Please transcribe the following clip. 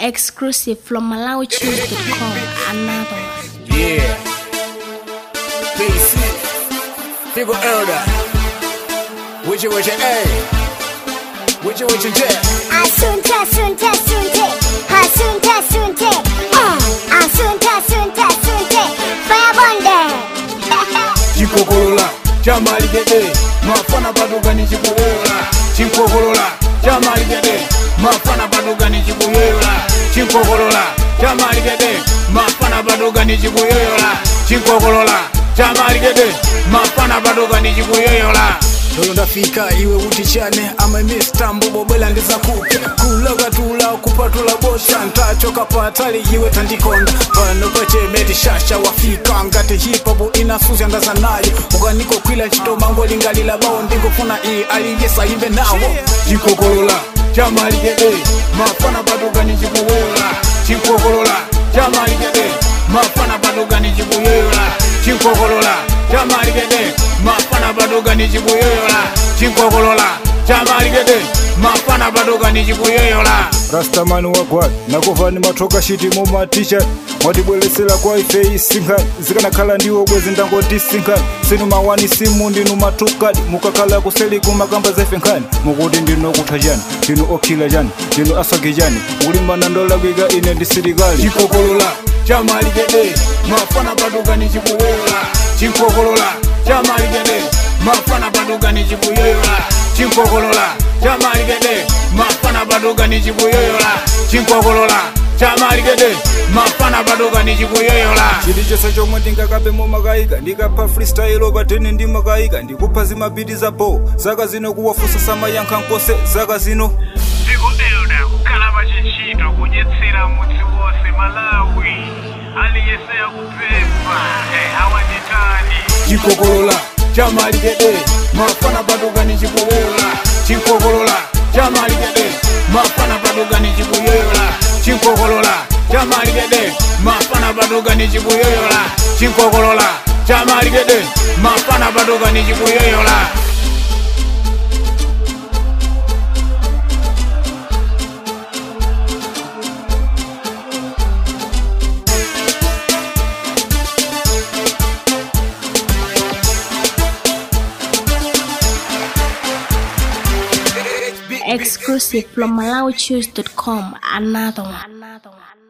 Exclusive from MalawiChoose.com. Another one. Yeah. PC. People elder. Which you which you A. Which you which you J. Asunte, asunte, asunte. Asunte, asunte. Eh, asunte, asunte, asunte. Fire bonde. Chikokolola. Chamali gede. Mafana baduga ni chikuyola. Chinkokolola. Chamali gede. Mafana baduga ni chikuyola. Chinkokolola. Chamali gede. Mafana baduga ni chikuyola. Chinkokolola. Chamali gede. Mafana baduga ni chikuyola. Lolo ndafika iwe utichane ama mistambo bobela ndiza kuke kulaga tula kupatula bosha ntachoka patali iwe tandikonda pano pachemeti shasha wafika ngati hipopu inasuzya ndaza nayo ukaniko kwila chitomango lingalila bawo ndingofuna iyi aliyesa imbe nawo chikokolola chamalikede mafana patugani chikuwola chikokolola chamalikede mafana patugani chikuyoyola chinkokolola chamalikede mafana patugani chikuyoyola chinkokolola chamalikede mafana patugani chikuyoyola rastamani wagwad nakuvani mathoka shiti mumatisha mwatibweresera kwa ife isinkhani zikanakhala ndiwo bwezi ndangoti sinkhani sinu mawani simu ndinu matukadi mukakhala kuseli kumakamba zefe nkhani mukuti ndinu okutha chani ndinu okhila chani ndinu aswagi chani mukulimbana ndolakwika ine ndi silikali chikokolola chamalikede mafana patugani chikuwola chinkokolola chamalikede mafana patugani chikuyoyola chinkokolola chamalikede mafana patugani chikuyoyola chinkokolola chamalikede mafana patugani chikuyoyola chili chonse chomwe ndingakabe mumakayika ndikapha freestyle patene ndimakayika ndikupha zimabiti za bo zaka zino kuwafunsa samayankha nkose zaka zino dziko elda kukhala pachintchito kudyetsera mudzi wonse malawi aliyense akupempha eh, awanditani chikokolola chamalikede mafana patugani chikuwola chinkokolola chamalikede mafana patugani chikuyoyola chinkokolola chamalikede mafana patugani chikuyoyola chinkokolola chamalikede mafana patugani chikuyoyola Exclusive from MalawiChoose.com. Another one. Another one.